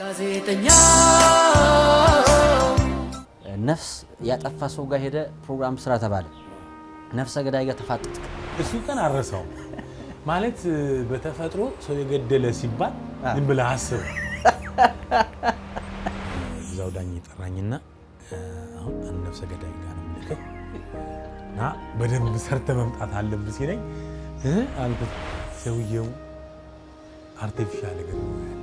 ጋዜጠኛ ነፍስ ያጠፋ ሰው ጋር ሄደ ፕሮግራም ስራ ተባለ። ነፍሰ ገዳይ ጋር ተፋጠጥ። እሱ ቀን አረሰው ማለት በተፈጥሮ ሰው የገደለ ሲባል ዝም ብለህ አስብ። እዛው ዳኝ ጠራኝና አሁን አንድ ነፍሰ ገዳይ ጋር ነው የምልክህ እና በደንብ ሰርተ መምጣት አለብህ ሲለኝ እ አንተ ሰውየው አርቲፊሻል እግር ነው ያለው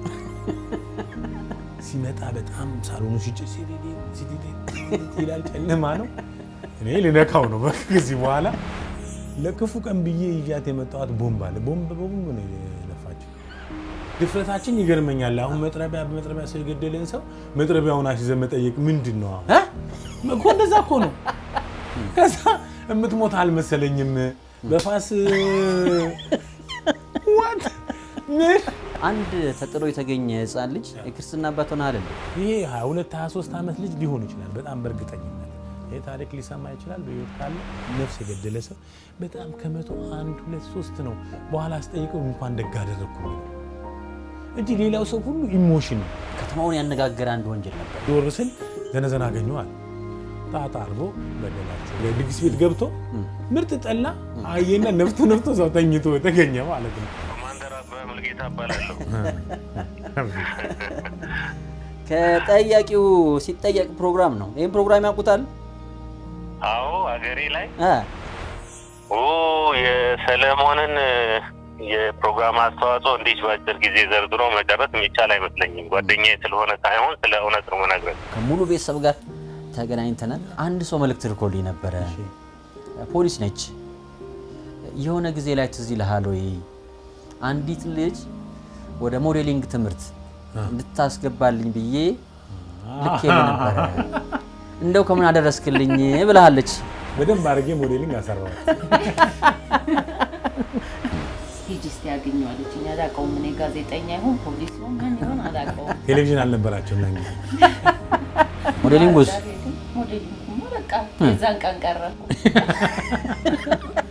ሲመጣ በጣም ሳሎኑ ሲጭስ ሲዲዲ ሲዲዲ ይላል። ጨለማ ነው። እኔ ልነካው ነው በቃ ከዚህ በኋላ ለክፉ ቀን ብዬ ይዣት የመጣኋት ቦምብ አለ። ቦምብ ቦምብ ነው የነፋችው። ድፍረታችን ይገርመኛል። አሁን መጥረቢያ በመጥረቢያ ሰው የገደለን ሰው መጥረቢያውን አስይዘን መጠየቅ ምንድን ነው? አሁን እኮ እንደዛ እኮ ነው። ከዛ የምትሞት አልመሰለኝም። በፋስ ዋት ምን አንድ ተጥሎ የተገኘ ህፃን ልጅ የክርስትና አባት ሆነሃል እንዴ? ይሄ 22 23 ዓመት ልጅ ሊሆን ይችላል። በጣም በእርግጠኝነት ይሄ ታሪክ ሊሰማ ይችላል። በህይወት ካለ ነፍስ የገደለ ሰው በጣም ከመቶ አንድ ሁለት ሶስት ነው። በኋላ አስጠይቀው እንኳን ደግ አደረግኩ የሚለው እንጂ ሌላው ሰው ሁሉ ኢሞሽን ነው። ከተማውን ያነጋገረ አንድ ወንጀል ነበር። ዞር ስል ዘነዘና አገኘዋል። ጣጣ አርጎ ገደላቸው። ድግስ ቤት ገብቶ ምርጥ ጠላ አየና ነፍቶ ነፍቶ ሰው ተኝቶ ተገኘ ማለት ነው። ኮማንደር አበበ ሙልጌታ እባላለሁ። ከጠያቂው ሲጠየቅ ፕሮግራም ነው። ይህም ፕሮግራም ያውቁታል? አዎ አገሬ ላይ እ ኦ የሰለሞንን የፕሮግራም አስተዋጽኦ እንዲህ በአጭር ጊዜ ዘርዝሮ መጨረስ የሚቻል አይመስለኝም። ጓደኛዬ ስለሆነ ሳይሆን ስለ እውነት ነው የምነግርህ። ከሙሉ ቤተሰብ ጋር ተገናኝተናል። አንድ ሰው መልእክት ልኮልኝ ነበረ። ፖሊስ ነች። የሆነ ጊዜ ላይ ትዝ ይልሃል ወይ አንዲት ልጅ ወደ ሞዴሊንግ ትምህርት እንድታስገባልኝ ብዬ ልኬልህ ነበረ። እንደው ከምን አደረስክልኝ ብልሃለች። በደንብ አድርጌ ሞዴሊንግ አሰራዋል። ሂጂ እስቲ ያገኘው አለችኝ። አላውቀውም እኔ ጋዜጠኛ ይሁን ፖሊስ ይሁን ምን ይሁን አላውቀውም። ቴሌቪዥን አልነበራቸውም ያን ጊዜ። ሞዴሊንግ ውስጥ ሞዴሊንግ በቃ የዛን ቀን ቀረኩ።